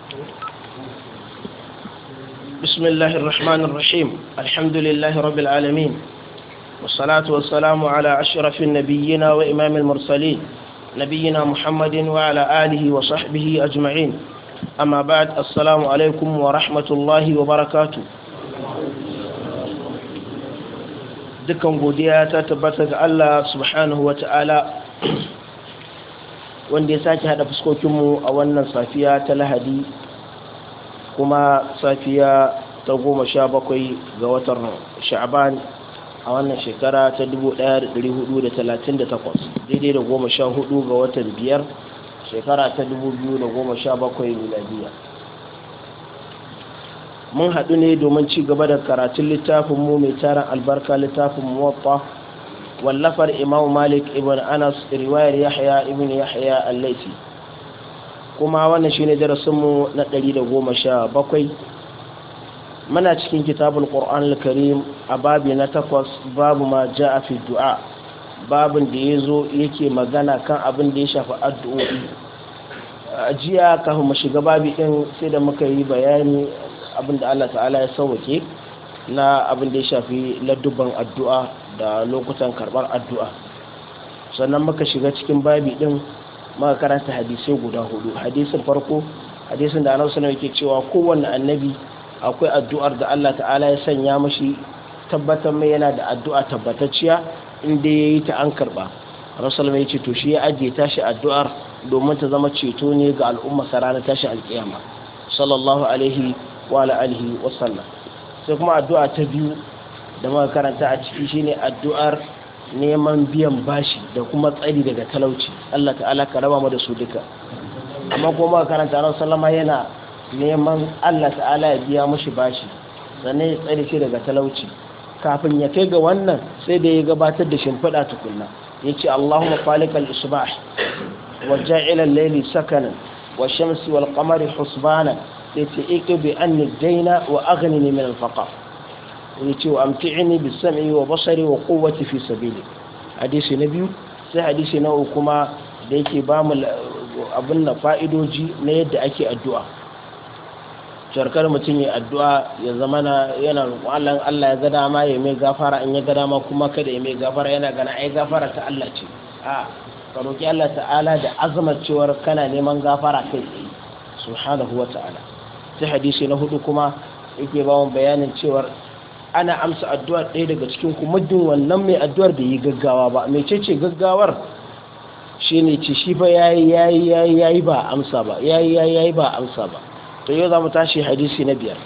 بسم الله الرحمن الرحيم الحمد لله رب العالمين والصلاة والسلام على أشرف النبيين وإمام المرسلين نبينا محمد وعلى آله وصحبه أجمعين أما بعد السلام عليكم ورحمة الله وبركاته dukkan godiya ta tabbata ga Allah subhanahu wa ta'ala wanda ya sake hada fuskokinmu a wannan safiya ta lahadi kuma safiya ta goma sha bakwai ga watan sha'aban a wannan shekara ta 1438 daidai da goma sha hudu ga watan biyar shekara ta 2017 miladiya mun haɗu ne domin ci gaba da karatun littafin mu mai tarin albarka littafin muwatta wallafar imam malik ibn anas riwayar yahya ibn yahya al-laisi kuma wannan shine darasinmu na 117 muna cikin kitabul qur'an al-karim a babi na takwas babu ma ja'a fi du'a babin da yazo yake magana kan abin da ya shafi addu'o'i jiya kafin mu shiga babi din sai da muka yi bayani abin da Allah ta'ala ya sauke na abin da ya shafi ladduban addu'a da lokutan karɓar addu'a sannan muka shiga cikin babi ɗin muka karanta hadisai guda hudu hadisin farko hadisin da annabi sallallahu yake cewa kowanne annabi akwai addu'ar da Allah ta'ala ya sanya mashi tabbatar mai yana da addu'a tabbatacciya inda yayi ta an karba rasul mai ce to shi ya ajiye tashi addu'ar domin ta zama ceto ne ga al'umma ranar tashi alkiyama sallallahu alaihi wa alihi wa sallam sai kuma addu'a ta biyu da muka karanta a ciki shine addu'ar neman biyan bashi da kuma tsari daga talauci Allah ta'ala ka raba mu da su duka amma kuma muka karanta ran sallama yana neman Allah ta'ala ya biya mushi bashi sannan ya tsare shi daga talauci kafin ya kai ga wannan sai da ya gabatar da shimfiɗa tukunna ya ce Allahumma falikal isbah wa ja'ila al-layli sakanan wa shamsi wal qamari husbanan sai ce iqbi anni daina wa aghnini min al-faqr yace wa amti'ini bis sam'i wa basari wa quwwati fi sabili hadisi na biyu sai hadisi na uku kuma da yake ba mu abin na fa'idoji na yadda ake addu'a sharkar mutum ya addu'a ya zama na yana roƙon Allah ya ga dama ya mai gafara in ya ga dama kuma kada ya mai gafara yana gana ai gafara ta Allah ce a ka roƙi Allah ta'ala da azamar cewar kana neman gafara kai tsaye subhanahu wa ta'ala sai hadisi na hudu kuma yake ba mu bayanin cewar ana amsa addu'ar ɗaya daga cikin ku muddin wannan mai addu'ar da yi gaggawa ba mai ce gaggawar shine ce shi fa yayi yayi yayi yayi ba amsa ba yayi yayi yayi ba amsa ba to yau za mu tashi hadisi na biyar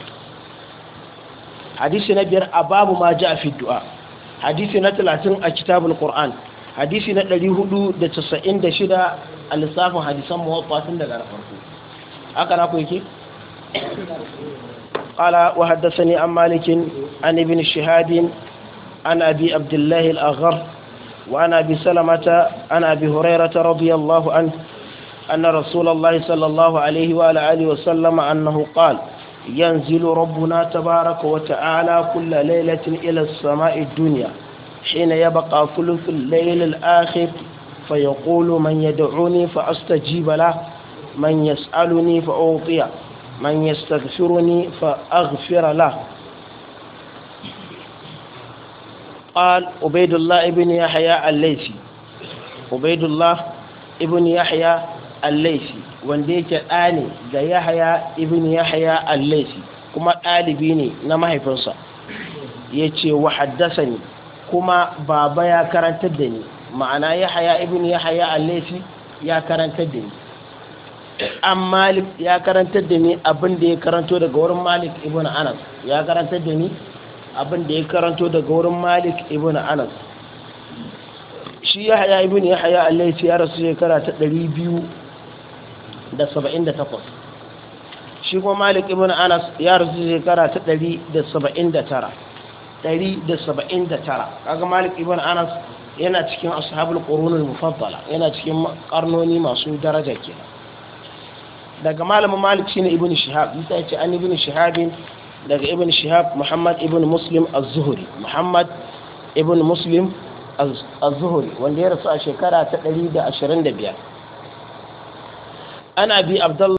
hadisi na biyar a babu ma ja fi du'a hadisi na talatin a kitabul qur'an hadisi na ɗari hudu da casa'in da shida a lissafin hadisan muwaffa tun daga farko haka na ku yake قال وحدثني عن مالك عن ابن شهاب عن أبي عبد الله الأغر وعن أبي سلمة عن أبي هريرة رضي الله عنه أن رسول الله صلى الله عليه وعلى آله وسلم أنه قال ينزل ربنا تبارك وتعالى كل ليلة إلى السماء الدنيا حين يبقى ثلث الليل الآخر فيقول من يدعوني فأستجيب له من يسألني فأعطيه من يستغفرني فأغفر له قال عبيد الله ابن يحيى الليثي عبيد الله ابن يحيى الليثي wanda yake ɗani ga yahaya ibn yahaya allaisi kuma ɗalibi ne na mahaifinsa ya ce wa haddasa ni kuma baba ya karantar da ni ma'ana yahaya ibn yahaya allaisi ya karantar da ni an malik ya karantar da ni abin da ya karanto daga wurin malik ibn anas ya karantar da ni abin da ya karanto daga wurin malik ibn anas shi ya haya ibn ya haya allai ya rasu shekara ta 278 shi kuma malik ibn anas ya rasu shekara ta 179 179 kaga malik ibn anas yana cikin ashabul qurunul mufaddala yana cikin karnoni masu daraja kenan daga malamin malik shine ibn shihab bisa ya ce an ibn shihabin daga ibn shihab muhammad ibn muslim az-zuhri muhammad ibn muslim az-zuhri wanda ya rasu a shekara ta 125 ana bi abdullah